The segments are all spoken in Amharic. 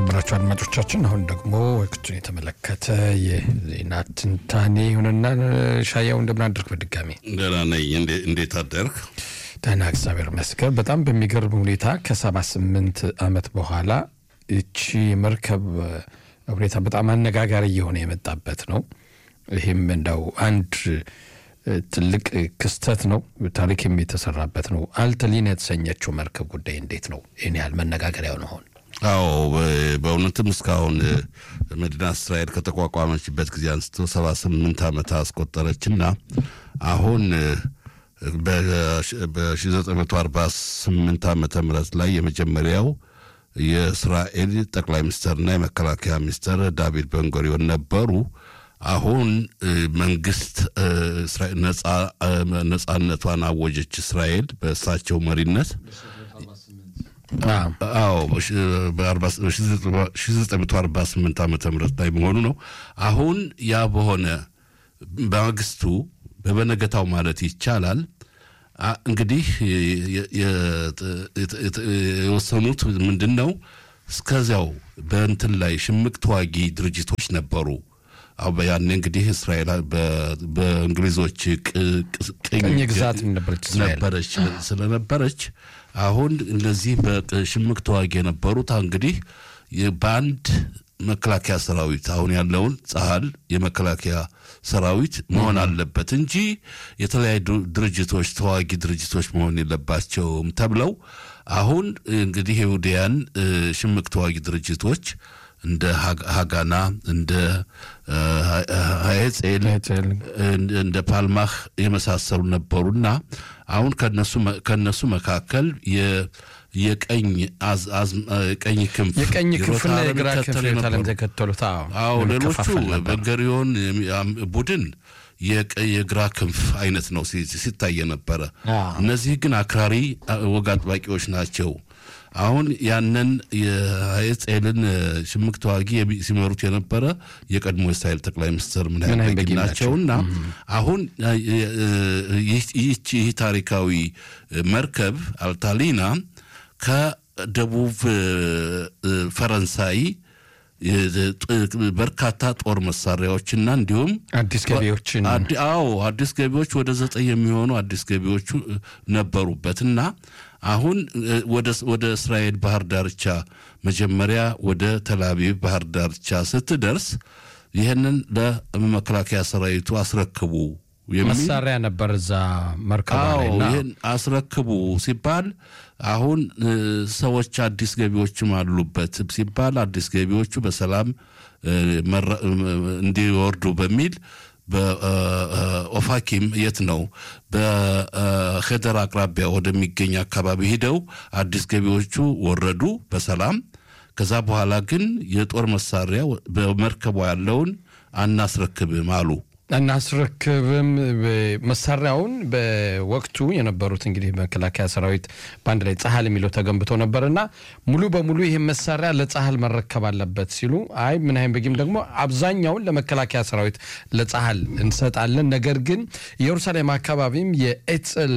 የተከበራችሁ አድማጮቻችን አሁን ደግሞ ወቅቱን የተመለከተ የዜና ትንታኔ ይሁንና ሻያው እንደምናደርግ በድጋሚ ደህና ነኝ። እንዴት አደርግ? ደህና እግዚአብሔር ይመስገን። በጣም በሚገርም ሁኔታ ከሰባ ስምንት ዓመት በኋላ እቺ መርከብ ሁኔታ በጣም አነጋጋሪ እየሆነ የመጣበት ነው። ይህም እንደው አንድ ትልቅ ክስተት ነው። ታሪክም የተሰራበት ነው። አልተሊን የተሰኘችው መርከብ ጉዳይ እንዴት ነው ይህን ያህል መነጋገሪያ ሆነ? አዎ በእውነትም እስካሁን መዲና እስራኤል ከተቋቋመችበት ጊዜ አንስቶ ሰባ ስምንት ዓመት አስቆጠረችና አሁን በ1948 ዓመተ ምህረት ላይ የመጀመሪያው የእስራኤል ጠቅላይ ሚኒስትርና የመከላከያ ሚኒስትር ዳቪድ ቤንጉሪዮን ነበሩ። አሁን መንግስት ነጻነቷን አወጀች እስራኤል በእሳቸው መሪነት። አዎ በ1948 ዓመተ ምህረት ላይ መሆኑ ነው። አሁን ያ በሆነ በማግስቱ በበነገታው ማለት ይቻላል እንግዲህ የወሰኑት ምንድን ነው? እስከዚያው በእንትን ላይ ሽምቅ ተዋጊ ድርጅቶች ነበሩ። አሁ ያኔ እንግዲህ እስራኤል በእንግሊዞች ቅኝ ግዛት ነበረች ስለነበረች አሁን እነዚህ በሽምቅ ተዋጊ የነበሩት እንግዲህ በአንድ መከላከያ ሰራዊት አሁን ያለውን ጸሀል የመከላከያ ሰራዊት መሆን አለበት እንጂ የተለያዩ ድርጅቶች ተዋጊ ድርጅቶች መሆን የለባቸውም ተብለው አሁን እንግዲህ ይሁዲያን ሽምቅ ተዋጊ ድርጅቶች እንደ ሀጋና እንደ ሀየጼል እንደ ፓልማህ የመሳሰሉ ነበሩና አሁን ከነሱ መካከል የቀኝ ቀኝ ክንፍ የቀኝ ክንፍና የግራ ክንፍ ተከተሉት። አዎ ሌሎቹ ቤንጉሪዮን ቡድን የግራ ክንፍ አይነት ነው ሲታይ የነበረ። እነዚህ ግን አክራሪ ወግ አጥባቂዎች ናቸው። አሁን ያንን የሀየጼልን ሽምቅ ተዋጊ ሲመሩት የነበረ የቀድሞ የእስራኤል ጠቅላይ ሚኒስትር ምናምን በጊ ናቸውና አሁን ይህ ታሪካዊ መርከብ አልታሊና ከደቡብ ፈረንሳይ በርካታ ጦር መሳሪያዎችና እንዲሁም አዲስ ገቢዎችን አዎ አዲስ ገቢዎች ወደ ዘጠኝ የሚሆኑ አዲስ ገቢዎቹ ነበሩበትና አሁን ወደ እስራኤል ባህር ዳርቻ መጀመሪያ ወደ ተላቪቭ ባህር ዳርቻ ስትደርስ ይህንን ለመከላከያ ሰራዊቱ አስረክቡ መሳሪያ ነበር እዛ መርከባ ይህን አስረክቡ ሲባል አሁን ሰዎች አዲስ ገቢዎችም አሉበት ሲባል አዲስ ገቢዎቹ በሰላም እንዲወርዱ በሚል በኦፋኪም የት ነው በሄደር አቅራቢያ ወደሚገኝ አካባቢ ሂደው አዲስ ገቢዎቹ ወረዱ በሰላም። ከዛ በኋላ ግን የጦር መሳሪያ በመርከቧ ያለውን አናስረክብም አሉ። እናስረክብም መሳሪያውን በወቅቱ የነበሩት እንግዲህ መከላከያ ሰራዊት በአንድ ላይ ጸሀል የሚለው ተገንብቶ ነበርና ሙሉ በሙሉ ይህም መሳሪያ ለጸሀል መረከብ አለበት ሲሉ፣ አይ ምናይም በጊም ደግሞ አብዛኛውን ለመከላከያ ሰራዊት ለጸሀል እንሰጣለን፣ ነገር ግን ኢየሩሳሌም አካባቢም የኤጽል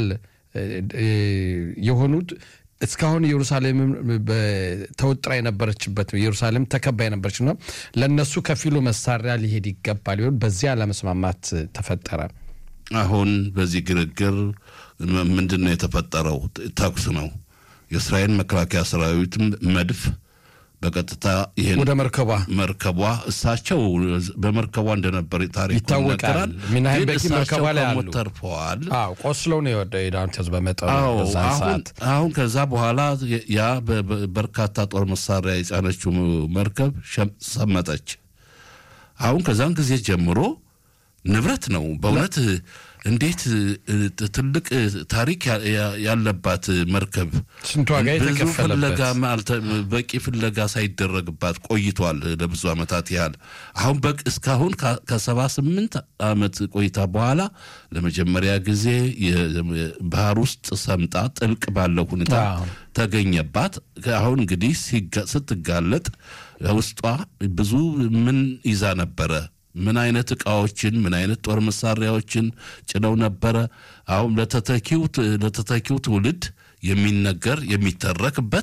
የሆኑት እስካሁን ኢየሩሳሌም ተወጥራ የነበረችበት ኢየሩሳሌም ተከባ የነበረች ነው። ለእነሱ ከፊሉ መሳሪያ ሊሄድ ይገባል ሊሆን በዚያ ለመስማማት ተፈጠረ። አሁን በዚህ ግርግር ምንድን ነው የተፈጠረው? ተኩስ ነው። የእስራኤል መከላከያ ሰራዊትም መድፍ በቀጥታ ይህን ወደ መርከቧ መርከቧ እሳቸው በመርከቧ እንደነበር ታሪክ ይታወቃል። ሚናይም በቂ መርከቧ ላይ አሉ ተርፈዋል። ቆስለው ነው የወደ ዳንቴዝ በመጠኑ አሁን ከዛ በኋላ ያ በርካታ ጦር መሳሪያ የጫነችው መርከብ ሰመጠች። አሁን ከዛን ጊዜ ጀምሮ ንብረት ነው በእውነት እንዴት ትልቅ ታሪክ ያለባት መርከብ ስንት ዋጋ ብዙ ፍለጋ በቂ ፍለጋ ሳይደረግባት ቆይቷል ለብዙ ዓመታት ያህል። አሁን በቅ እስካሁን ከሰባ ስምንት ዓመት ቆይታ በኋላ ለመጀመሪያ ጊዜ ባህር ውስጥ ሰምጣ ጥልቅ ባለው ሁኔታ ተገኘባት። አሁን እንግዲህ ስትጋለጥ ውስጧ ብዙ ምን ይዛ ነበረ ምን አይነት እቃዎችን ምን አይነት ጦር መሳሪያዎችን ጭነው ነበረ። አሁን ለተተኪው ለተተኪው ትውልድ የሚነገር የሚተረክበት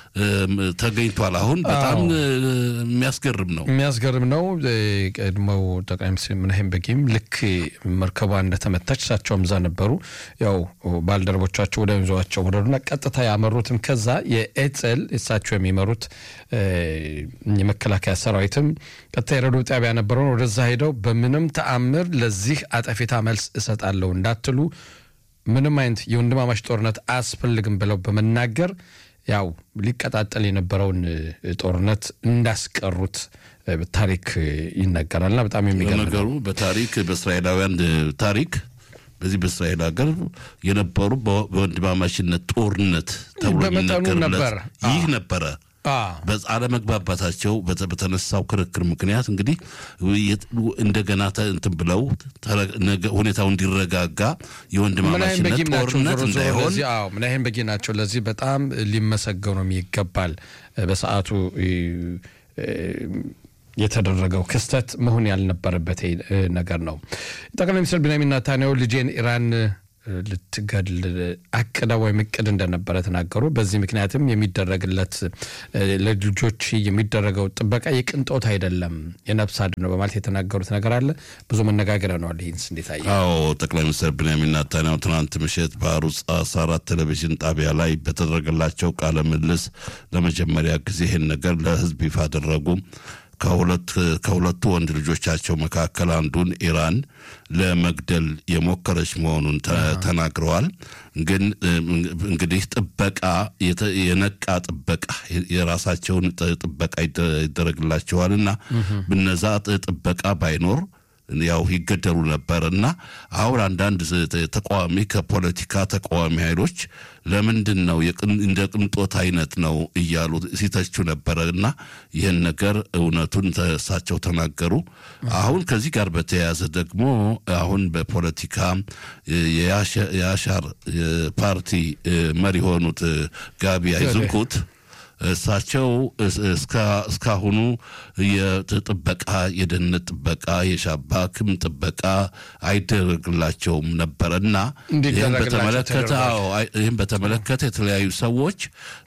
ተገኝቷል። አሁን በጣም የሚያስገርም ነው የሚያስገርም ነው። ቀድሞው ጠቅላይ ሚኒስትር ምናሄም በጊም ልክ መርከቧ እንደተመታች እሳቸውም እዛ ነበሩ። ያው ባልደረቦቻቸው ወደ ይዘዋቸው ወረዱና ቀጥታ ያመሩትም ከዛ የኤጽል እሳቸው የሚመሩት የመከላከያ ሰራዊትም ቀጥታ የረዶ ጣቢያ ነበረውን ወደዛ ሄደው በምንም ተአምር ለዚህ አጠፌታ መልስ እሰጣለሁ እንዳትሉ ምንም አይነት የወንድማማች ጦርነት አያስፈልግም ብለው በመናገር ያው ሊቀጣጠል የነበረውን ጦርነት እንዳስቀሩት ታሪክ ይነገራልና በጣም የሚገርም ነገሩ በታሪክ በእስራኤላውያን ታሪክ በዚህ በእስራኤል ሀገር የነበሩ በወንድማማችነት ጦርነት ተብሎ የሚነገርለት ይህ ነበረ። አለመግባባታቸው በተነሳው ክርክር ምክንያት እንግዲህ እንደገና እንትን ብለው ሁኔታው እንዲረጋጋ የወንድማማችነት ጦርነት እንዳይሆን ምናይም በጊ ናቸው። ለዚህ በጣም ሊመሰገኑም ይገባል። በሰዓቱ የተደረገው ክስተት መሆን ያልነበረበት ነገር ነው። ጠቅላይ ሚኒስትር ቢንያሚን ኔታንያሁ ልጄን ኢራን ልትገድል አቅዳ ወይም እቅድ እንደነበረ ተናገሩ። በዚህ ምክንያትም የሚደረግለት ለልጆች የሚደረገው ጥበቃ የቅንጦት አይደለም፣ የነፍስ አድን ነው በማለት የተናገሩት ነገር አለ። ብዙ መነጋገሪያ ነዋል። ይህንስ እንዴት አየህ? አዎ ጠቅላይ ሚኒስትር ቢንያሚን ኔታንያሁ ትናንት ምሽት በአሩጽ አስራ አራት ቴሌቪዥን ጣቢያ ላይ በተደረገላቸው ቃለ ምልልስ ለመጀመሪያ ጊዜ ይህን ነገር ለሕዝብ ይፋ አደረጉ። ከሁለቱ ወንድ ልጆቻቸው መካከል አንዱን ኢራን ለመግደል የሞከረች መሆኑን ተናግረዋል። ግን እንግዲህ ጥበቃ የነቃ ጥበቃ የራሳቸውን ጥበቃ ይደረግላቸዋል እና ብነዛ ጥበቃ ባይኖር ያው ይገደሉ ነበር እና አሁን አንዳንድ ተቃዋሚ ከፖለቲካ ተቃዋሚ ኃይሎች ለምንድን ነው እንደ ቅንጦት አይነት ነው እያሉ ሲተቹ ነበረ እና ይህን ነገር እውነቱን እሳቸው ተናገሩ። አሁን ከዚህ ጋር በተያያዘ ደግሞ አሁን በፖለቲካ የአሻር ፓርቲ መሪ የሆኑት ጋቢ አይዝንኩት እሳቸው እስካሁኑ የጥበቃ የደህንነት ጥበቃ የሻባክም ጥበቃ አይደረግላቸውም ነበረ እና ይህን በተመለከተ ይህን በተመለከተ የተለያዩ ሰዎች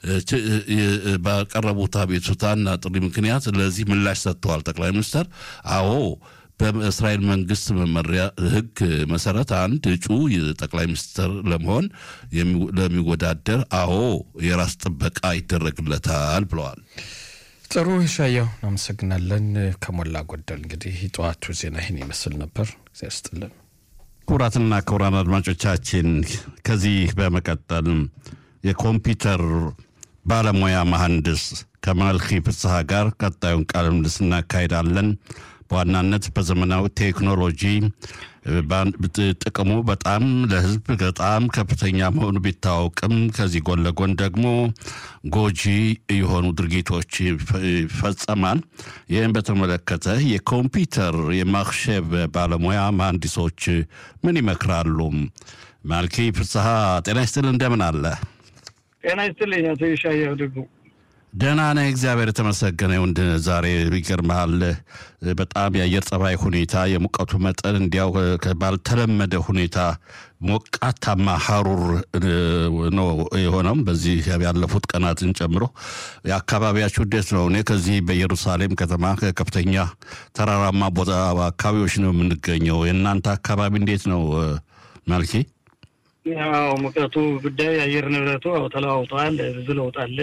ባቀረቡት አቤቱታና ጥሪ ምክንያት ለዚህ ምላሽ ሰጥተዋል። ጠቅላይ ሚኒስትር አዎ በእስራኤል መንግስት መመሪያ ሕግ መሰረት አንድ እጩ ጠቅላይ ሚኒስትር ለመሆን ለሚወዳደር አዎ የራስ ጥበቃ ይደረግለታል ብለዋል። ጥሩ ሻየው እናመሰግናለን። ከሞላ ጎደል እንግዲህ ጠዋቱ ዜና ይህን ይመስል ነበር። እግዚአብሔር ይስጥልን። ክቡራትና ክቡራን አድማጮቻችን ከዚህ በመቀጠል የኮምፒውተር ባለሙያ መሐንዲስ ከማልኪ ፍስሐ ጋር ቀጣዩን ቃለ ምልልስ እናካሄዳለን። በዋናነት በዘመናዊ ቴክኖሎጂ ጥቅሙ በጣም ለሕዝብ በጣም ከፍተኛ መሆኑ ቢታወቅም ከዚህ ጎን ለጎን ደግሞ ጎጂ የሆኑ ድርጊቶች ይፈጸማል። ይህም በተመለከተ የኮምፒውተር የማክሸብ ባለሙያ መሐንዲሶች ምን ይመክራሉ? ማልኪ ፍስሐ ጤና ይስጥል፣ እንደምን አለ? ጤና ይስጥልኝ አቶ ይሻየው ደግሞ ደህና ነህ? እግዚአብሔር የተመሰገነ ይሁን። ዛሬ ይገርምሃል፣ በጣም የአየር ጸባይ ሁኔታ የሙቀቱ መጠን እንዲያው ባልተለመደ ሁኔታ ሞቃታማ ሀሩር ነው የሆነው። በዚህ ያለፉት ቀናትን ጨምሮ የአካባቢያችሁ እንዴት ነው? እኔ ከዚህ በኢየሩሳሌም ከተማ ከፍተኛ ተራራማ ቦታ አካባቢዎች ነው የምንገኘው። የእናንተ አካባቢ እንዴት ነው ማልኪ? ያው ሙቀቱ ጉዳይ የአየር ንብረቱ ተለዋውጠዋል። ብዙ ለውጥ አለ።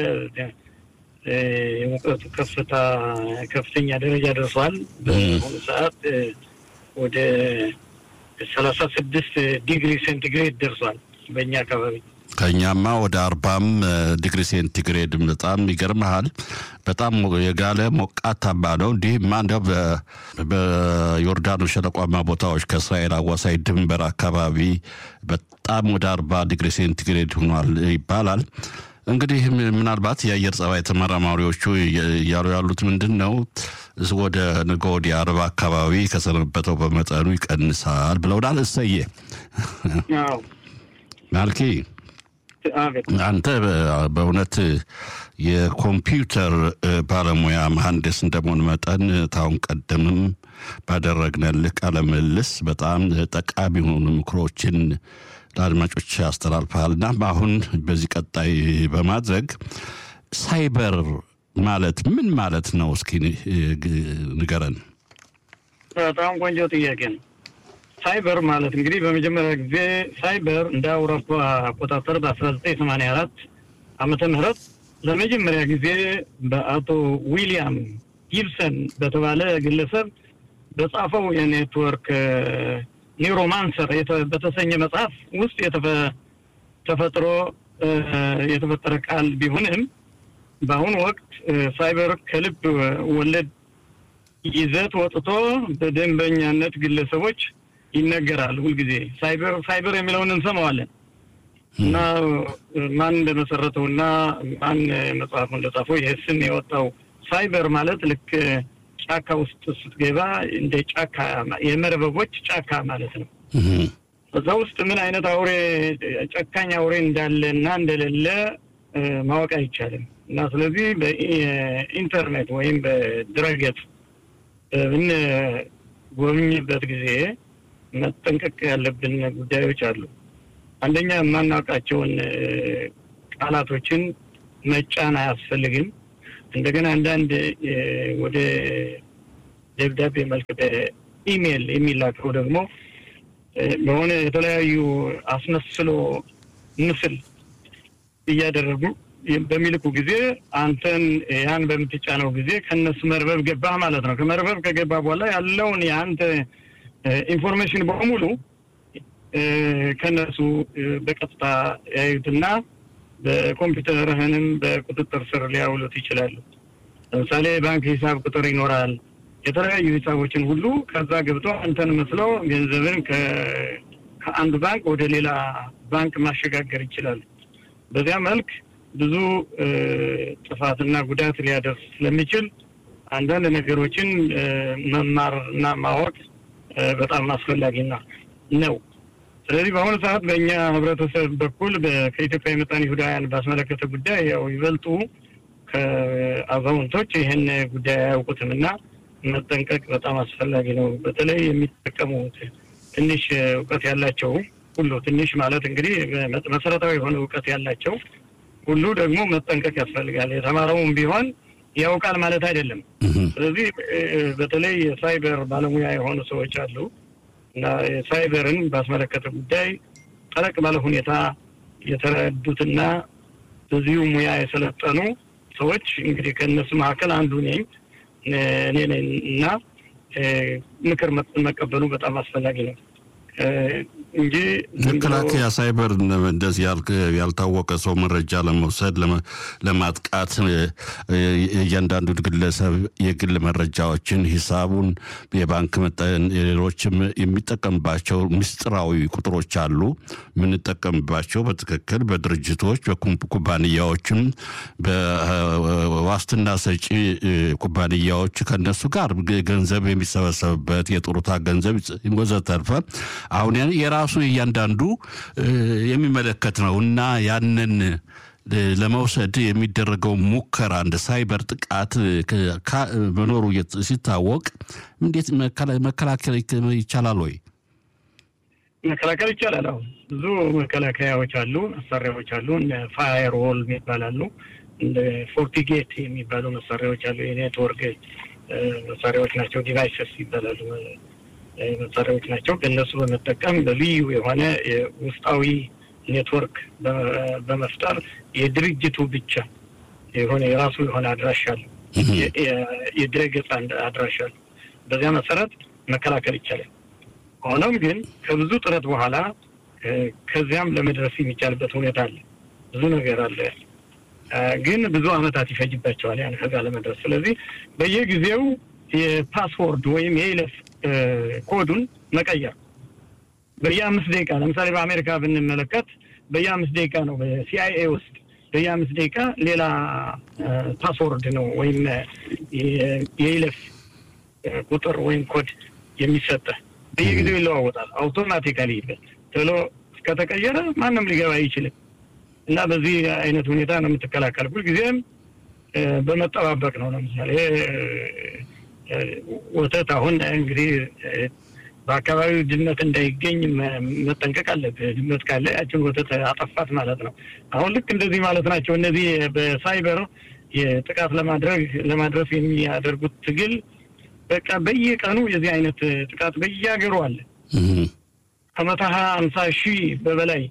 የሙቀቱ ከፍታ ከፍተኛ ደረጃ ደርሷል። በአሁኑ ሰዓት ወደ ሰላሳ ስድስት ዲግሪ ሴንቲግሬድ ደርሷል በእኛ አካባቢ። ከእኛማ ወደ አርባም ዲግሪ ሴንቲግሬድ በጣም ይገርመሃል። በጣም የጋለ ሞቃታማ ነው። እንዲህማ እንዲያው በዮርዳኖስ ሸለቋማ ቦታዎች ከእስራኤል አዋሳኝ ድንበር አካባቢ በጣም ወደ አርባ ዲግሪ ሴንቲግሬድ ሆኗል ይባላል። እንግዲህ ምናልባት የአየር ጸባይ ተመራማሪዎቹ እያሉ ያሉት ምንድን ነው ወደ ነገ ወዲያ አርባ አካባቢ ከሰነበተው በመጠኑ ይቀንሳል ብለውናል። እሰየ ማልኪ አንተ በእውነት የኮምፒውተር ባለሙያ መሐንዲስ እንደመሆን መጠን ታሁን ቀደምም ባደረግነልህ ቃለ ምልልስ በጣም ጠቃሚ የሆኑ ምክሮችን ለአድማጮች ያስተላልፈሃልና አሁን በዚህ ቀጣይ በማድረግ ሳይበር ማለት ምን ማለት ነው? እስኪ ንገረን። በጣም ቆንጆ ጥያቄ ነው። ሳይበር ማለት እንግዲህ በመጀመሪያ ጊዜ ሳይበር እንደ አውሮፓ አቆጣጠር በአስራ ዘጠኝ ሰማንያ አራት ዓመተ ምህረት ለመጀመሪያ ጊዜ በአቶ ዊሊያም ጊብሰን በተባለ ግለሰብ በጻፈው የኔትወርክ ኒውሮማንሰር በተሰኘ መጽሐፍ ውስጥ ተፈጥሮ የተፈጠረ ቃል ቢሆንም በአሁኑ ወቅት ሳይበር ከልብ ወለድ ይዘት ወጥቶ በደንበኛነት ግለሰቦች ይነገራል። ሁልጊዜ ሳይበር ሳይበር የሚለውን እንሰማዋለን እና ማን እንደመሰረተው እና ማን መጽሐፉ እንደጻፈው ይህ ስም የወጣው ሳይበር ማለት ልክ ጫካ ውስጥ ስትገባ እንደ ጫካ የመረበቦች ጫካ ማለት ነው። እዛ ውስጥ ምን አይነት አውሬ ጨካኝ አውሬ እንዳለ እና እንደሌለ ማወቅ አይቻልም እና ስለዚህ በኢንተርኔት ወይም በድረገጽ በምንጎብኝበት ጊዜ መጠንቀቅ ያለብን ጉዳዮች አሉ። አንደኛ የማናውቃቸውን ቃላቶችን መጫን አያስፈልግም። እንደገና አንዳንድ ወደ ደብዳቤ መልክ በኢሜይል የሚላከው ደግሞ በሆነ የተለያዩ አስመስሎ ምስል እያደረጉ በሚልኩ ጊዜ አንተን ያን በምትጫነው ጊዜ ከነሱ መርበብ ገባህ ማለት ነው። ከመርበብ ከገባ በኋላ ያለውን የአንተ ኢንፎርሜሽን በሙሉ ከነሱ በቀጥታ ያዩትና በኮምፒውተርህንም በቁጥጥር ስር ሊያውሉት ይችላሉ። ለምሳሌ ባንክ ሂሳብ ቁጥር ይኖራል። የተለያዩ ሂሳቦችን ሁሉ ከዛ ገብቶ አንተን መስለው ገንዘብን ከአንዱ ባንክ ወደ ሌላ ባንክ ማሸጋገር ይችላሉ። በዚያ መልክ ብዙ ጥፋትና ጉዳት ሊያደርስ ስለሚችል አንዳንድ ነገሮችን መማር እና ማወቅ በጣም አስፈላጊና ነው። ስለዚህ በአሁኑ ሰዓት በእኛ ህብረተሰብ በኩል ከኢትዮጵያ የመጣን ይሁዳውያን ባስመለከተ ጉዳይ ያው ይበልጡ ከአዛውንቶች ይህን ጉዳይ አያውቁትም እና መጠንቀቅ በጣም አስፈላጊ ነው። በተለይ የሚጠቀሙት ትንሽ እውቀት ያላቸው ሁሉ ትንሽ ማለት እንግዲህ መሰረታዊ የሆነ እውቀት ያላቸው ሁሉ ደግሞ መጠንቀቅ ያስፈልጋል። የተማረውም ቢሆን ያውቃል ማለት አይደለም። ስለዚህ በተለይ የሳይበር ባለሙያ የሆኑ ሰዎች አሉ እና የሳይበርን ባስመለከተ ጉዳይ ጠለቅ ባለ ሁኔታ የተረዱትና በዚሁ ሙያ የሰለጠኑ ሰዎች እንግዲህ ከእነሱ መካከል አንዱ ነኝ እኔ ነኝ እና ምክር መቀበሉ በጣም አስፈላጊ ነው እንጂ መከላከያ ሳይበር እንደዚህ ያልታወቀ ሰው መረጃ ለመውሰድ ለማጥቃት እያንዳንዱ ግለሰብ የግል መረጃዎችን፣ ሂሳቡን፣ የባንክ ሌሎችም የሚጠቀምባቸው ምስጢራዊ ቁጥሮች አሉ። የምንጠቀምባቸው በትክክል በድርጅቶች በኩባንያዎችም በዋስትና ሰጪ ኩባንያዎች ከነሱ ጋር ገንዘብ የሚሰበሰብበት የጡሩታ ገንዘብ ወዘተርፈ አሁን የራሱ እያንዳንዱ የሚመለከት ነው እና ያንን ለመውሰድ የሚደረገው ሙከራ እንደ ሳይበር ጥቃት መኖሩ ሲታወቅ እንዴት መከላከል ይቻላል ወይ? መከላከል ይቻላል። አሁን ብዙ መከላከያዎች አሉ፣ መሳሪያዎች አሉ። እንደ ፋየርዎል ይባላሉ። እንደ ፎርቲጌት የሚባሉ መሳሪያዎች አሉ። የኔትወርክ መሳሪያዎች ናቸው። ዲቫይሰስ ይባላሉ መሳሪያዎች ናቸው። በእነሱ በመጠቀም በልዩ የሆነ ውስጣዊ ኔትወርክ በመፍጠር የድርጅቱ ብቻ የሆነ የራሱ የሆነ አድራሻ አለው፣ የድረገጽ አድራሻ አለው። በዚያ መሰረት መከላከል ይቻላል። ሆኖም ግን ከብዙ ጥረት በኋላ ከዚያም ለመድረስ የሚቻልበት ሁኔታ አለ። ብዙ ነገር አለ፣ ግን ብዙ ዓመታት ይፈጅባቸዋል ያን ከዛ ለመድረስ። ስለዚህ በየጊዜው የፓስወርድ ወይም የይለፍ ኮዱን መቀየር በየአምስት ደቂቃ ለምሳሌ በአሜሪካ ብንመለከት በየአምስት ደቂቃ ነው በሲአይኤ ውስጥ በየአምስት ደቂቃ ሌላ ፓስወርድ ነው ወይም የይለፍ ቁጥር ወይም ኮድ የሚሰጠ በየጊዜው ይለዋወጣል። አውቶማቲካሊ ቶሎ እስከተቀየረ ማንም ሊገባ አይችልም እና በዚህ አይነት ሁኔታ ነው የምትከላከል። ሁልጊዜም በመጠባበቅ ነው። ለምሳሌ ወተት አሁን እንግዲህ በአካባቢው ድመት እንዳይገኝ መጠንቀቅ አለብህ። ድመት ካለ ያችን ወተት አጠፋት ማለት ነው። አሁን ልክ እንደዚህ ማለት ናቸው። እነዚህ በሳይበር የጥቃት ለማድረግ ለማድረስ የሚያደርጉት ትግል በቃ በየቀኑ የዚህ አይነት ጥቃት በየሀገሩ አለ። ከመቶ ሀያ አምሳ ሺህ በበላይ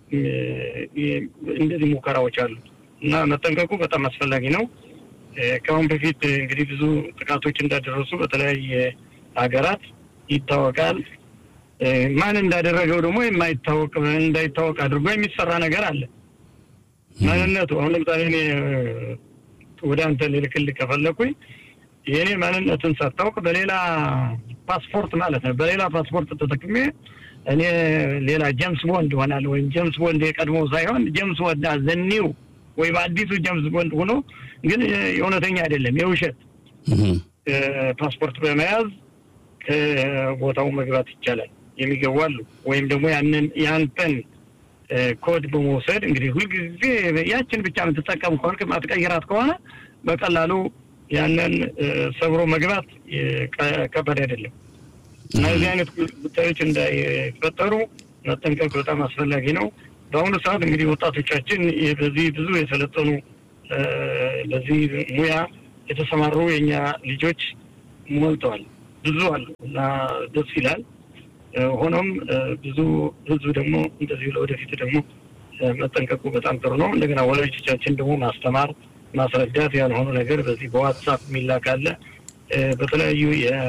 እንደዚህ ሙከራዎች አሉ እና መጠንቀቁ በጣም አስፈላጊ ነው። ከአሁን በፊት እንግዲህ ብዙ ጥቃቶች እንዳደረሱ በተለያየ ሀገራት ይታወቃል። ማን እንዳደረገው ደግሞ የማይታወቅ እንዳይታወቅ አድርጎ የሚሰራ ነገር አለ። ማንነቱ አሁን ለምሳሌ እኔ ወደ አንተ ልልክልህ ከፈለኩኝ የእኔ ማንነትን ሳታውቅ በሌላ ፓስፖርት ማለት ነው በሌላ ፓስፖርት ተጠቅሜ እኔ ሌላ ጀምስ ቦንድ ሆናል ወይም ጀምስ ቦንድ የቀድሞ ሳይሆን ጀምስ ቦንድ ዘኒው ወይም አዲሱ ጀምስ ቦንድ ሆኖ ግን የእውነተኛ አይደለም የውሸት ፓስፖርት በመያዝ ከቦታው መግባት ይቻላል። የሚገቡ አሉ። ወይም ደግሞ ያንን ያንተን ኮድ በመውሰድ እንግዲህ ሁልጊዜ ያችን ብቻ የምትጠቀም ከሆነ ማትቀይራት ከሆነ በቀላሉ ያንን ሰብሮ መግባት ከባድ አይደለም እና እዚህ አይነት ጉዳዮች እንዳይፈጠሩ መጠንቀቅ በጣም አስፈላጊ ነው። በአሁኑ ሰዓት እንግዲህ ወጣቶቻችን በዚህ ብዙ የሰለጠኑ በዚህ ሙያ የተሰማሩ የእኛ ልጆች ሞልተዋል፣ ብዙ አሉ እና ደስ ይላል። ሆኖም ብዙ ህዝብ ደግሞ እንደዚሁ ለወደፊት ደግሞ መጠንቀቁ በጣም ጥሩ ነው። እንደገና ወላጆቻችን ደግሞ ማስተማር፣ ማስረዳት ያልሆኑ ነገር በዚህ በዋትሳፕ የሚላክ አለ በተለያዩ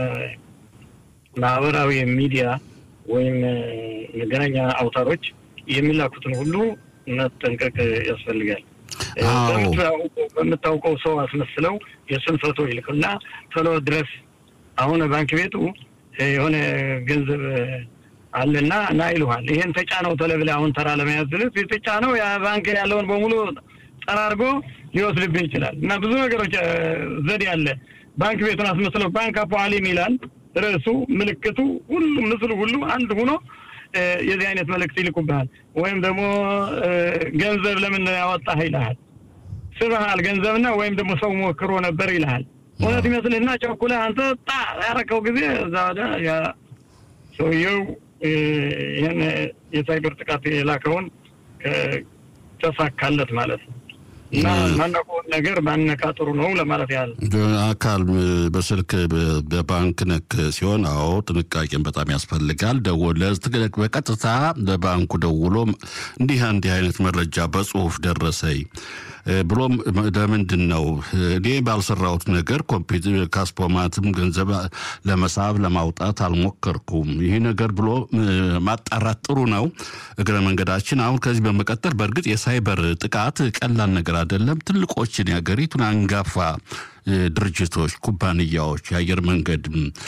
የማህበራዊ ሚዲያ ወይም መገናኛ አውታሮች የሚላኩትን ሁሉ መጠንቀቅ ያስፈልጋል። በምታውቀው ሰው አስመስለው የእሱን ፎቶ ይልኩና ቶሎ ድረስ አሁን ባንክ ቤቱ የሆነ ገንዘብ አለና ና ይልሃል። ይሄን ተጫነው ቶሎ ብለህ አሁን ተራ ለመያዝ ስልህ የተጫነው ያ ባንክ ያለውን በሙሉ ጠራርጎ ሊወስድብህ ይችላል። እና ብዙ ነገሮች ዘዴ አለ። ባንክ ቤቱን አስመስለው ባንክ አፖአሊም ይላል ርዕሱ፣ ምልክቱ፣ ሁሉ ምስሉ ሁሉ አንድ ሆኖ የዚህ አይነት መልእክት ይልኩብሃል። ወይም ደግሞ ገንዘብ ለምን ያወጣህ ይልሃል። ስበሃል ገንዘብና ወይም ደግሞ ሰው ሞክሮ ነበር ይልሃል። እውነት ይመስልህና ቸኩለህ አንተ ጣ ያረከው ጊዜ እዛ ወደ ሰውየው ይህን የሳይበር ጥቃት የላከውን ተሳካለት ማለት ነው። እና ማናውቀውን ነገር ማነካ ጥሩ ነው ለማለት ያህል አካል በስልክ በባንክ ነክ ሲሆን፣ አዎ ጥንቃቄን በጣም ያስፈልጋል። ደወለ በቀጥታ ለባንኩ ደውሎ እንዲህ እንዲህ አይነት መረጃ በጽሁፍ ደረሰኝ ብሎም ለምንድን ነው እኔ ባልሰራሁት ነገር ኮምፒውተር ካስፖማትም ገንዘብ ለመሳብ ለማውጣት አልሞከርኩም። ይህ ነገር ብሎ ማጣራት ጥሩ ነው። እግረ መንገዳችን አሁን ከዚህ በመቀጠል በእርግጥ የሳይበር ጥቃት ቀላል ነገር አይደለም። ትልቆችን የሀገሪቱን አንጋፋ ድርጅቶች፣ ኩባንያዎች፣ የአየር መንገድ፣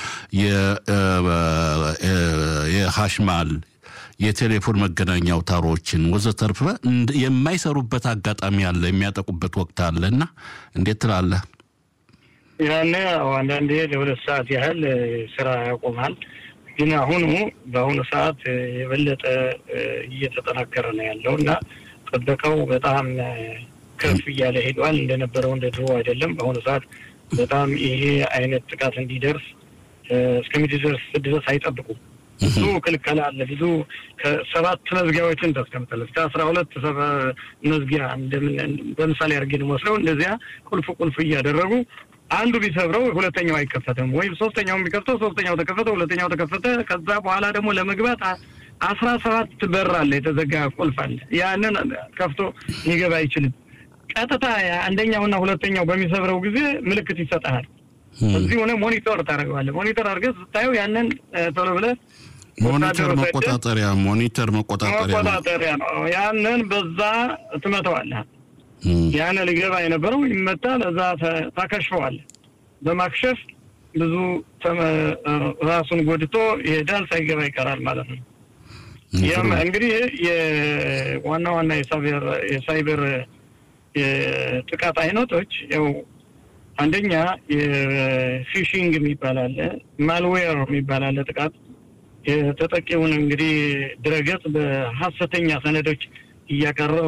የሀሽማል የቴሌፎን መገናኛ አውታሮችን ወዘተርፈ የማይሰሩበት አጋጣሚ አለ፣ የሚያጠቁበት ወቅት አለ እና እንዴት ትላለህ? ያኔ አንዳንዴ ለሁለት ሰዓት ያህል ስራ ያቆማል። ግን አሁኑ በአሁኑ ሰዓት የበለጠ እየተጠናከረ ነው ያለው እና ጥበቃው በጣም ከፍ እያለ ሄዷል። እንደነበረው እንደ ድሮ አይደለም። በአሁኑ ሰዓት በጣም ይሄ አይነት ጥቃት እንዲደርስ እስከሚደርስ ድረስ አይጠብቁም። ብዙ ክልከላ አለ። ብዙ ከሰባት መዝጊያዎችን ታስቀምጣለህ እስከ አስራ ሁለት መዝጊያ በምሳሌ አድርጌ ነው ወስደው እንደዚያ ቁልፍ ቁልፍ እያደረጉ አንዱ ቢሰብረው ሁለተኛው አይከፈትም፣ ወይም ሶስተኛው ቢከፍተው ሶስተኛው ተከፈተ፣ ሁለተኛው ተከፈተ። ከዛ በኋላ ደግሞ ለመግባት አስራ ሰባት በር አለ፣ የተዘጋ ቁልፍ አለ። ያንን ከፍቶ ሊገባ አይችልም። ቀጥታ አንደኛውና ሁለተኛው በሚሰብረው ጊዜ ምልክት ይሰጠሃል። እዚህ ሆነ ሞኒተር ታደርገዋለህ። ሞኒተር አድርገህ ስታየው ያንን ቶሎ ብለህ ሞኒተር መቆጣጠሪያ ሞኒተር መቆጣጠሪያ መቆጣጠሪያ ነው። ያንን በዛ ትመተዋለህ። ያን ሊገባ የነበረው ይመታል። እዛ ታከሽፈዋለህ። በማክሸፍ ብዙ ራሱን ጎድቶ ይሄዳል፣ ሳይገባ ይቀራል ማለት ነው። ያም እንግዲህ የዋና ዋና የሳይበር የጥቃት አይነቶች ያው አንደኛ የፊሽንግ የሚባል አለ፣ ማልዌር የሚባል አለ። ጥቃት የተጠቂውን እንግዲህ ድረገጽ በሀሰተኛ ሰነዶች እያቀረቡ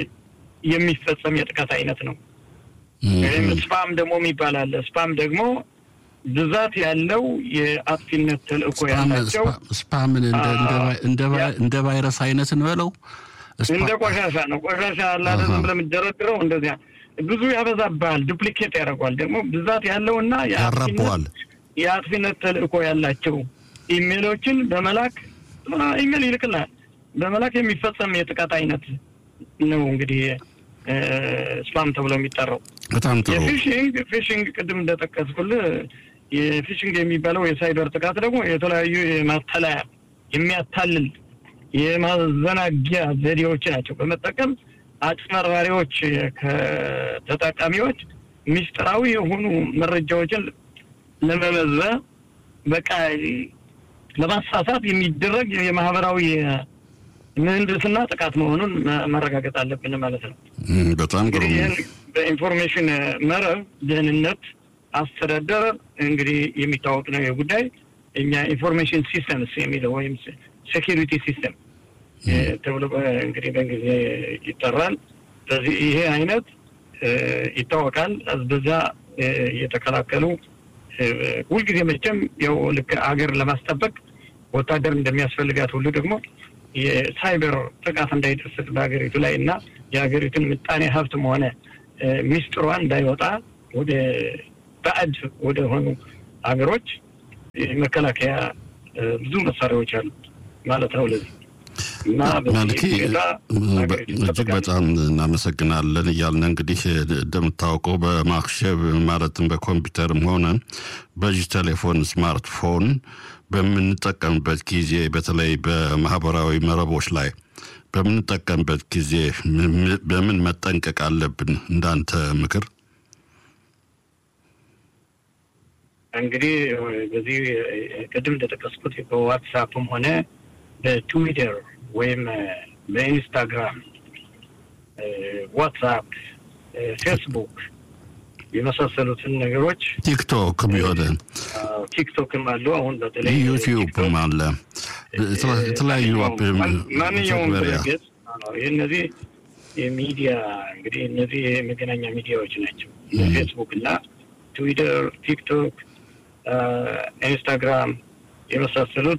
የሚፈጸም የጥቃት አይነት ነው። ወይም ስፓም ደግሞ የሚባል አለ። ስፓም ደግሞ ብዛት ያለው የአጥፊነት ተልእኮ ያላቸው ስፓምን እንደ ቫይረስ አይነት እንበለው እንደ ቆሻሻ ነው። ቆሻሻ አላደለም ብለምደረድረው እንደዚያ ብዙ ያበዛብሃል፣ ዱፕሊኬት ያደርጓል። ደግሞ ብዛት ያለውና ያራበዋል። የአጥፊነት ተልእኮ ያላቸው ኢሜሎችን በመላክ ኢሜል ይልክልሃል። በመላክ የሚፈጸም የጥቃት አይነት ነው እንግዲህ ስፓም ተብሎ የሚጠራው። በጣም ጥሩ። የፊሽንግ ፊሽንግ ቅድም እንደጠቀስኩልህ የፊሽንግ የሚባለው የሳይበር ጥቃት ደግሞ የተለያዩ የማተላያ የሚያታልል የማዘናጊያ ዘዴዎች ናቸው በመጠቀም አጭበርባሪዎች ከተጠቃሚዎች ምስጢራዊ የሆኑ መረጃዎችን ለመመዘ በቃ ለማሳሳት የሚደረግ የማህበራዊ ምህንድስና ጥቃት መሆኑን መረጋገጥ አለብን ማለት ነው። በጣም ጥሩ። እንግዲህ ይህን በኢንፎርሜሽን መረብ ደህንነት አስተዳደር እንግዲህ የሚታወቅ ነው ጉዳይ እኛ ኢንፎርሜሽን ሲስተምስ የሚለው ወይም ሴኪሪቲ ሲስተም ተብሎ እንግዲህ በእንግሊዝ ይጠራል። ስለዚህ ይሄ አይነት ይታወቃል። በዛ የተከላከሉ ሁልጊዜ መቼም ያው ልክ አገር ለማስጠበቅ ወታደር እንደሚያስፈልጋት ሁሉ ደግሞ የሳይበር ጥቃት እንዳይደርስ በሀገሪቱ ላይ እና የሀገሪቱን ምጣኔ ሀብትም ሆነ ሚስጥሯን እንዳይወጣ ወደ ባዕድ ወደ ሆኑ ሀገሮች መከላከያ ብዙ መሳሪያዎች አሉ ማለት ነው። ለዚህ እና ማለቴ እጅግ በጣም እናመሰግናለን እያልን እንግዲህ እንደምታውቀው በማክሸብ ማለትም በኮምፒውተርም ሆነ በዚህ ቴሌፎን ስማርትፎን በምንጠቀምበት ጊዜ በተለይ በማህበራዊ መረቦች ላይ በምንጠቀምበት ጊዜ በምን መጠንቀቅ አለብን? እንዳንተ ምክር። እንግዲህ በዚህ ቅድም እንደጠቀስኩት በዋትሳፕም ሆነ በትዊተር ወይም በኢንስታግራም፣ ዋትሳፕ፣ ፌስቡክ የመሳሰሉትን ነገሮች ቲክቶክም የሆነ ቲክቶክም አሉ። አሁን በተለይ ዩቲዩብም አለ። የተለያዩ ማንኛውም ድረገጽ እነዚህ የሚዲያ እንግዲህ እነዚህ የመገናኛ ሚዲያዎች ናቸው። ፌስቡክ እና ትዊተር፣ ቲክቶክ፣ ኢንስታግራም የመሳሰሉት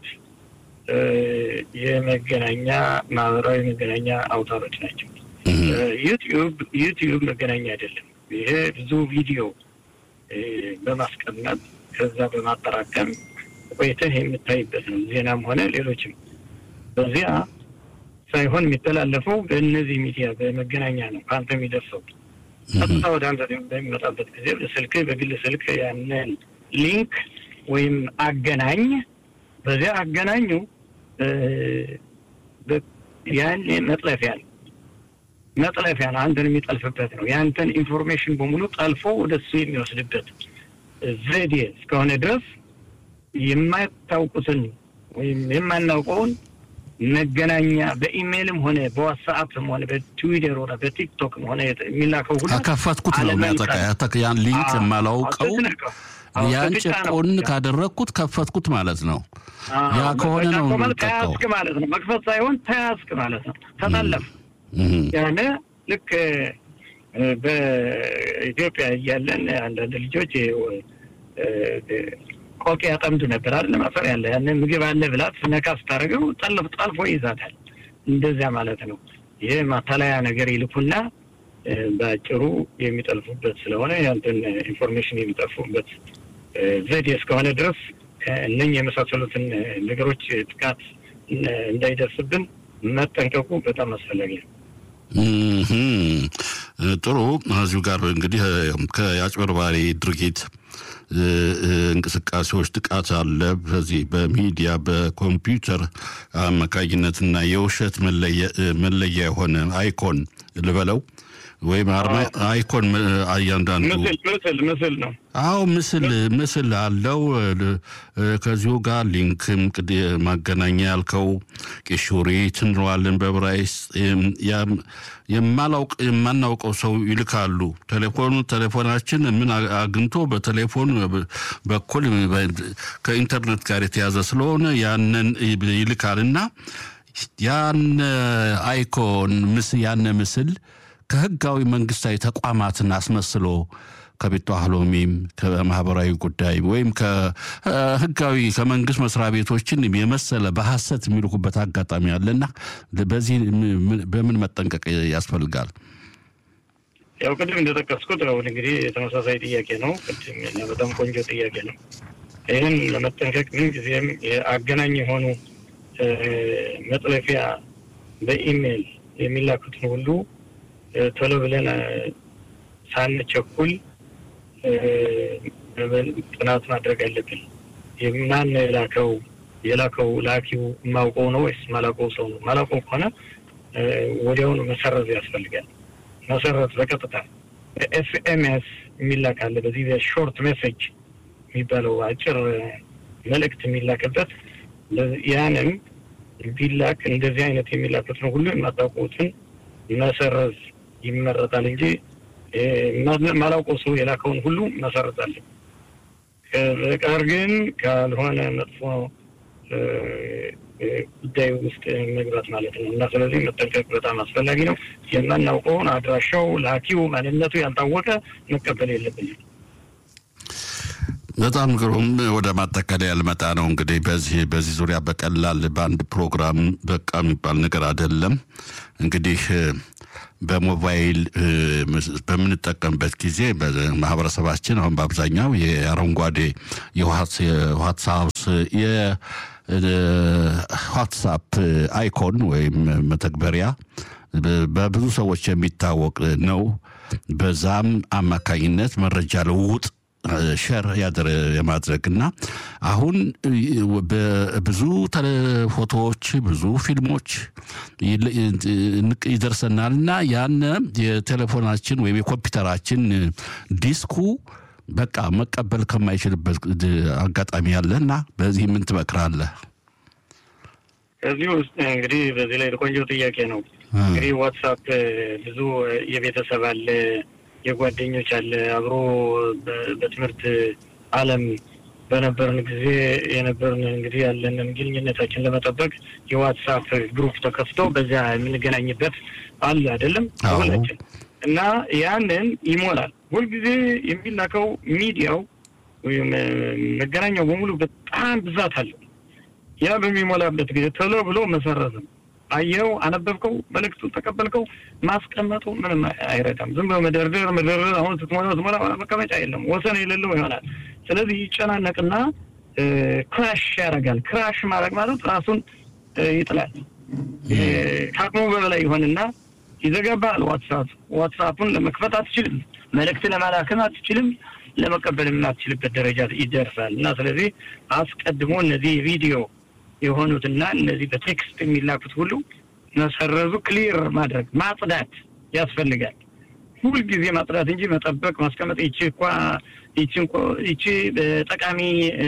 የመገናኛ ማህበራዊ መገናኛ አውታሮች ናቸው። ዩቲዩብ ዩቲዩብ መገናኛ አይደለም። ይሄ ብዙ ቪዲዮ በማስቀመጥ ከዛ በማጠራቀም ቆይተህ የምታይበት ነው። ዜናም ሆነ ሌሎችም በዚያ ሳይሆን የሚተላለፈው በእነዚህ ሚዲያ በመገናኛ ነው ከአንተ የሚደርሰው ቀጥታ ወደ አንተ በሚመጣበት ጊዜ በስልክ በግል ስልክ ያንን ሊንክ ወይም አገናኝ በዚያ አገናኙ ያን መጥለፊያ ነው መጥለፊያ ነው። አንተን የሚጠልፍበት ነው። የአንተን ኢንፎርሜሽን በሙሉ ጠልፎ ወደ እሱ የሚወስድበት ዘዴ እስከሆነ ድረስ የማታውቁትን ወይም የማናውቀውን መገናኛ በኢሜይልም ሆነ በዋትስአፕም ሆነ በትዊተር ሆነ በቲክቶክም ሆነ የሚላከው ሁሉ ከፈትኩት ነው የሚያጠቃ ያን ሊንክ የማላውቀው ያን ጭቆን ካደረግኩት ከፈትኩት ማለት ነው። ያ ከሆነ ነው ተያዝክ ማለት ነው። መክፈት ሳይሆን ተያዝክ ማለት ነው። ተጠለፍ ያነ ልክ በኢትዮጵያ እያለን አንዳንድ ልጆች ቆቅ ያጠምዱ ነበር አይደል? ማፈር ያለ ያን ምግብ አለ ብላት ነካ ስታደርገው ጠልፍ ጠልፎ ይዛታል። እንደዚያ ማለት ነው። ይህ ማታለያ ነገር ይልኩና በአጭሩ የሚጠልፉበት ስለሆነ ያንተን ኢንፎርሜሽን የሚጠልፉበት ዘዴ እስከሆነ ድረስ እነኝ የመሳሰሉትን ነገሮች ጥቃት እንዳይደርስብን መጠንቀቁ በጣም አስፈላጊ ነው። ጥሩ። እዚሁ ጋር እንግዲህ ከአጭበርባሪ ድርጊት እንቅስቃሴዎች ጥቃት አለ። በዚህ በሚዲያ በኮምፒውተር አማካኝነትና የውሸት መለያ የሆነ አይኮን ልበለው ወይም አርማ አይኮን እያንዳንዱ ምስል ምስል ነው። አዎ ምስል ምስል አለው። ከዚሁ ጋር ሊንክም ማገናኛ ያልከው ቂሹሪት እንለዋለን በብራይስ የማላውቅ የማናውቀው ሰው ይልካሉ። ቴሌፎኑ ቴሌፎናችን ምን አግኝቶ በቴሌፎን በኩል ከኢንተርኔት ጋር የተያዘ ስለሆነ ያንን ይልካልና ያን አይኮን ምስ ያነ ምስል ከህጋዊ መንግስታዊ ተቋማትን አስመስሎ ከቤቱ አህሎሚም ከማህበራዊ ጉዳይ ወይም ከህጋዊ ከመንግስት መስሪያ ቤቶችን የመሰለ በሐሰት የሚልኩበት አጋጣሚ አለና በዚህ በምን መጠንቀቅ ያስፈልጋል? ያው ቅድም እንደጠቀስኩት አሁን እንግዲህ ተመሳሳይ ጥያቄ ነው። ቅድም በጣም ቆንጆ ጥያቄ ነው። ይህን ለመጠንቀቅ ምን ጊዜም አገናኝ የሆኑ መጥለፊያ በኢሜይል የሚላኩትን ሁሉ ቶሎ ብለን ሳንቸኩል ጥናት ማድረግ አለብን። ማን የላከው የላከው ላኪው የማውቀው ነው ወይስ ማላውቀው ሰው ነው? ማላውቀው ከሆነ ወዲያውኑ መሰረዝ ያስፈልጋል። መሰረት በቀጥታ ኤስኤምኤስ የሚላክ አለ። በዚህ በሾርት ሜሴጅ የሚባለው አጭር መልእክት የሚላክበት ያንም ቢላክ እንደዚህ አይነት የሚላኩትን ሁሉ የማታውቁትን መሰረዝ ይመረጣል እንጂ ማላውቀው ሰው የላከውን ሁሉ መሰረዝ አለ። በቀር ግን ካልሆነ መጥፎ ጉዳይ ውስጥ መግባት ማለት ነው እና ስለዚህ መጠንቀቅ በጣም አስፈላጊ ነው። የማናውቀውን አድራሻው፣ ላኪው፣ ማንነቱ ያልታወቀ መቀበል የለብንም። በጣም ግሩም። ወደ ማጠቃለያ ልመጣ ነው። እንግዲህ በዚህ በዚህ ዙሪያ በቀላል በአንድ ፕሮግራም በቃ የሚባል ነገር አይደለም። እንግዲህ በሞባይል በምንጠቀምበት ጊዜ ማህበረሰባችን አሁን በአብዛኛው የአረንጓዴ የዋትሳፕ የዋትሳፕ አይኮን ወይም መተግበሪያ በብዙ ሰዎች የሚታወቅ ነው። በዛም አማካኝነት መረጃ ልውውጥ ሸር ያደረ የማድረግ እና አሁን ብዙ ፎቶዎች ብዙ ፊልሞች ይደርሰናል እና ያነ የቴሌፎናችን ወይም የኮምፒውተራችን ዲስኩ በቃ መቀበል ከማይችልበት አጋጣሚ አለ እና በዚህ ምን ትመክራለህ? ከዚህ ውስጥ እንግዲህ በዚህ ላይ ቆንጆ ጥያቄ ነው። እንግዲህ ዋትሳፕ ብዙ የቤተሰብ አለ የጓደኞች አለ አብሮ በትምህርት ዓለም በነበርን ጊዜ የነበርን እንግዲህ ያለንን ግንኙነታችን ለመጠበቅ የዋትሳፕ ግሩፕ ተከፍቶ በዚያ የምንገናኝበት አለ አይደለም ሁላችን እና ያንን ይሞላል። ሁልጊዜ የሚላከው ሚዲያው ወይም መገናኛው በሙሉ በጣም ብዛት አለው። ያ በሚሞላበት ጊዜ ቶሎ ብሎ መሰረዝም አየው፣ አነበብከው፣ መልእክቱን ተቀበልከው፣ ማስቀመጡ ምንም አይረዳም። ዝም ብሎ መደርደር መደርደር፣ አሁን ስትሞላ ስትሞላ መቀመጫ የለም፣ ወሰን የሌለው ይሆናል። ስለዚህ ይጨናነቅና ክራሽ ያደርጋል። ክራሽ ማድረግ ማለት ራሱን ይጥላል። ከአቅሙ በበላይ ይሆንና ይዘጋባል። ዋትሳፕ ዋትሳፑን ለመክፈት አትችልም፣ መልእክት ለማላክም አትችልም፣ ለመቀበል የማትችልበት ደረጃ ይደርሳል እና ስለዚህ አስቀድሞ እነዚህ ቪዲዮ የሆኑትና እነዚህ በቴክስት የሚላኩት ሁሉ መሰረዙ፣ ክሊር ማድረግ ማጽዳት ያስፈልጋል። ሁልጊዜ ማጽዳት እንጂ መጠበቅ ማስቀመጥ ይቺ እኳ ይቺ ጠቃሚ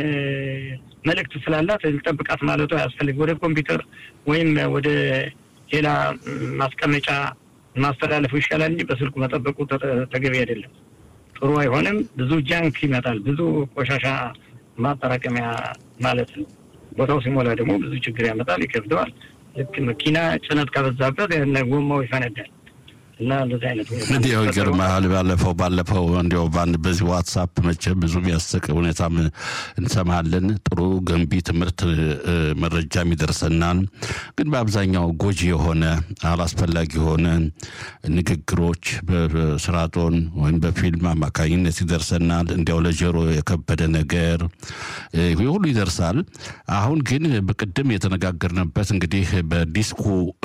መልእክት ስላላት ልጠብቃት ማለቱ አያስፈልግ። ወደ ኮምፒውተር ወይም ወደ ሌላ ማስቀመጫ ማስተላለፉ ይሻላል እንጂ በስልኩ መጠበቁ ተገቢ አይደለም። ጥሩ አይሆንም። ብዙ ጃንክ ይመጣል። ብዙ ቆሻሻ ማጠራቀሚያ ማለት ነው። ቦታው ሲሞላ ደግሞ ብዙ ችግር ያመጣል፣ ይከብደዋል። ልክ መኪና ጭነት ከበዛበት ጎማው ይፈነዳል እና እንደዚህ አይነት እንዲያው ይገርምሃል። ባለፈው ባለፈው እንዲያው በአንድ በዚህ ዋትሳፕ መቼም ብዙ የሚያስቅ ሁኔታም እንሰማለን። ጥሩ ገንቢ ትምህርት መረጃም ይደርሰናል። ግን በአብዛኛው ጎጂ የሆነ አላስፈላጊ የሆነ ንግግሮች በስራጦን ወይም በፊልም አማካኝነት ይደርሰናል። እንዲያው ለጆሮ የከበደ ነገር ሁሉ ይደርሳል። አሁን ግን በቅድም የተነጋገርንበት እንግዲህ በዲስኩ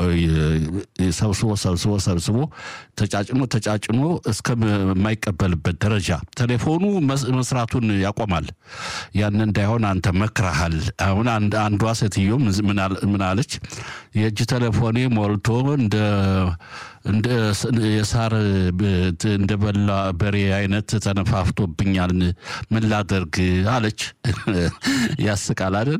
ሰብስቦ ሰብስቦ ሰብስቦ ተጫጭኖ ተጫጭኖ እስከማይቀበልበት ደረጃ ቴሌፎኑ መስራቱን ያቆማል። ያን እንዳይሆን አንተ መክረሃል። አሁን አንዷ ሴትዮ ምን አለች? የእጅ ቴሌፎኔ ሞልቶ እንደ እንደ የሳር እንደ በላ በሬ አይነት ተነፋፍቶብኛል፣ ምን ላደርግ አለች። ያስቃል አይደል?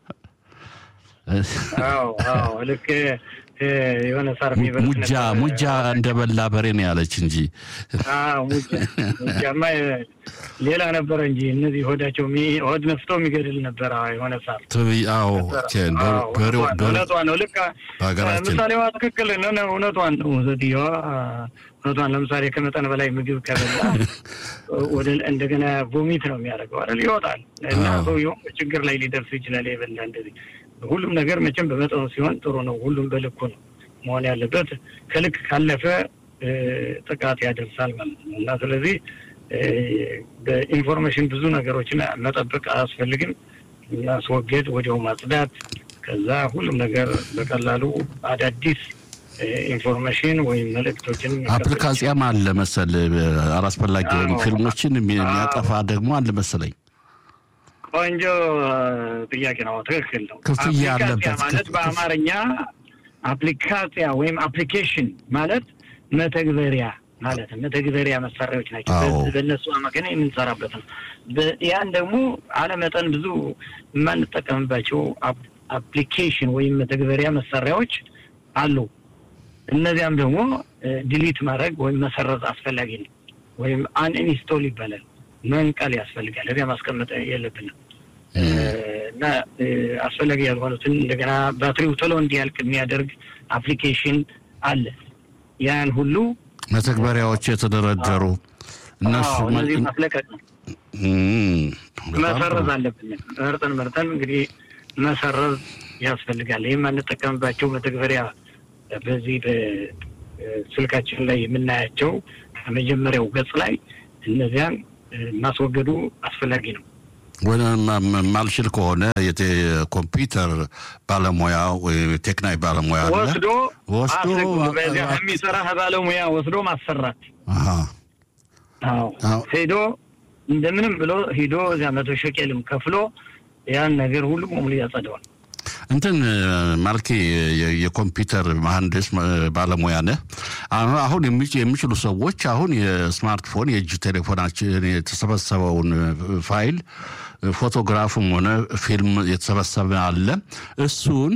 ልክ የሆነ ሳር ሙጃ ሙጃ እንደ በላ በሬ ነው ያለች እንጂ ሙጃማ ሌላ ነበረ እንጂ እነዚህ ሆዳቸው ሆድ ነፍቶ የሚገድል ነበረ የሆነ ሳር አዎ እውነቷን ነው። ልክ ምሳሌዋ ትክክል እውነቷን ነው። ሴትዮዋ እውነቷን ለምሳሌ ከመጠን በላይ ምግብ ከበላ ወደ እንደገና ቮሚት ነው የሚያደርገው አይደል? ይወጣል እና ሰውየውም ችግር ላይ ሊደርስ ይችላል። የበላ እንደዚህ ሁሉም ነገር መቼም በመጠኑ ሲሆን ጥሩ ነው። ሁሉም በልኩ ነው መሆን ያለበት። ከልክ ካለፈ ጥቃት ያደርሳል ማለት ነው እና ስለዚህ በኢንፎርሜሽን ብዙ ነገሮችን መጠበቅ አያስፈልግም። ማስወገድ፣ ወዲያው ማጽዳት፣ ከዛ ሁሉም ነገር በቀላሉ አዳዲስ ኢንፎርሜሽን ወይም መልእክቶችን አፕሊካሲያም አለ መሰል አላስፈላጊ የሆኑ ፊልሞችን የሚያጠፋ ደግሞ አለ መሰለኝ። ቆንጆ ጥያቄ ነው። ትክክል ነው። ክፍያ አለበት ማለት በአማርኛ አፕሊካሲያ ወይም አፕሊኬሽን ማለት መተግበሪያ ማለት ነው። መተግበሪያ መሳሪያዎች ናቸው። በእነሱ አማካኝ የምንሰራበት ነው። ያን ደግሞ አለመጠን ብዙ የማንጠቀምባቸው አፕሊኬሽን ወይም መተግበሪያ መሳሪያዎች አሉ። እነዚያም ደግሞ ዲሊት ማድረግ ወይም መሰረዝ አስፈላጊ ነው። ወይም አንኢንስቶል ይባላል። መንቀል ያስፈልጋል። እዚያ ማስቀመጥ የለብንም እና አስፈላጊ ያልሆኑትን እንደገና ባትሪው ቶሎ እንዲያልቅ የሚያደርግ አፕሊኬሽን አለ። ያን ሁሉ መተግበሪያዎች የተደረደሩ እነሱ እነዚህ ማስለቀቅ ነው። መሰረዝ አለብን። መርጠን መርጠን እንግዲህ መሰረዝ ያስፈልጋል። ይህም የማንጠቀምባቸው መተግበሪያ በዚህ በስልካችን ላይ የምናያቸው ከመጀመሪያው ገጽ ላይ እነዚያን ማስወገዱ አስፈላጊ ነው። ወደ ማልችል ከሆነ የኮምፒውተር ባለሙያ ወይም ቴክናዊ ባለሙያ ወስዶ ወስዶ በዚያ የሚሰራ ባለሙያ ወስዶ ማሰራት። አዎ ሄዶ እንደምንም ብሎ ሂዶ እዚያ መቶ ሸቄልም ከፍሎ ያን ነገር ሁሉ በሙሉ ያጸደዋል። እንትን ማልኬ የኮምፒውተር መሀንዲስ ባለሙያ ነህ። አሁን የሚችሉ ሰዎች አሁን የስማርትፎን የእጅ ቴሌፎናችን የተሰበሰበውን ፋይል ፎቶግራፍም ሆነ ፊልም የተሰበሰበ አለ እሱን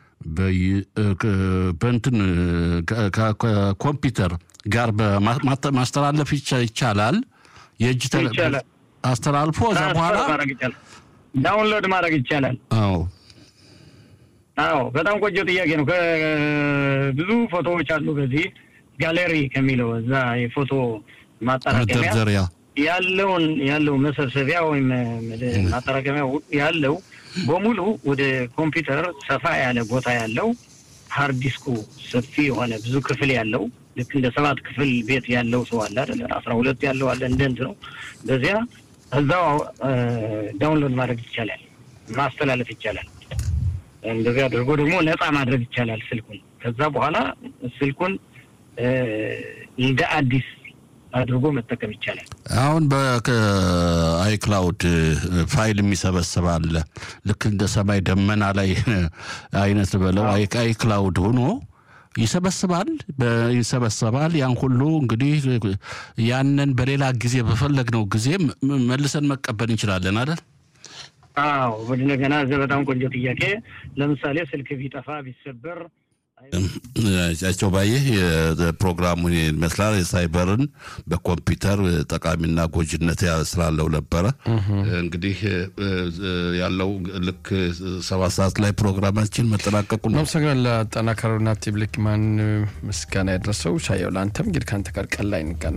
በእንትን ከኮምፒውተር ጋር ማስተላለፍ ይቻላል። የእጅ አስተላልፎ እዛ በኋላ ዳውንሎድ ማድረግ ይቻላል። አዎ አዎ በጣም ቆንጆ ጥያቄ ነው። ብዙ ፎቶዎች አሉ በዚህ ጋሌሪ ከሚለው እዛ የፎቶ ማጠራቀሚያ ያለውን ያለው መሰብሰቢያ ወይም ማጠራቀሚያ ያለው በሙሉ ወደ ኮምፒውተር ሰፋ ያለ ቦታ ያለው ሀርድ ዲስኩ ሰፊ የሆነ ብዙ ክፍል ያለው ልክ እንደ ሰባት ክፍል ቤት ያለው ሰው አለ አይደለ? አስራ ሁለት ያለው አለ እንደ እንትን ነው። በዚያ እዛው ዳውንሎድ ማድረግ ይቻላል፣ ማስተላለፍ ይቻላል። እንደዚህ አድርጎ ደግሞ ነፃ ማድረግ ይቻላል ስልኩን። ከዛ በኋላ ስልኩን እንደ አዲስ አድርጎ መጠቀም ይቻላል። አሁን በአይክላውድ ፋይል የሚሰበስብ አለ። ልክ እንደ ሰማይ ደመና ላይ አይነት በለው አይክላውድ ሆኖ ይሰበስባል ይሰበሰባል። ያን ሁሉ እንግዲህ ያንን በሌላ ጊዜ በፈለግነው ጊዜ መልሰን መቀበል እንችላለን አይደል? አዎ እንደገና እዚያ በጣም ቆንጆ ጥያቄ። ለምሳሌ ስልክ ቢጠፋ ቢሰበር ጫቸው ባየህ የፕሮግራሙን ይመስላል። የሳይበርን በኮምፒውተር ጠቃሚና ጎጂነት ስላለው ነበረ። እንግዲህ ያለው ልክ ሰባት ሰዓት ላይ ፕሮግራማችን መጠናቀቁ ነው። አመሰግናለሁ ለአጠናካሪውና ቲብልክማን ምስጋና ያደረሰው ሻየው ለአንተም እንግዲህ ከአንተ ጋር ቀን ላይ እንቀና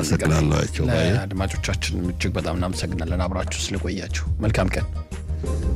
አመሰግናለሁ። አድማጮቻችን እጅግ በጣም እናመሰግናለን አብራችሁ ስለቆያችሁ። መልካም ቀን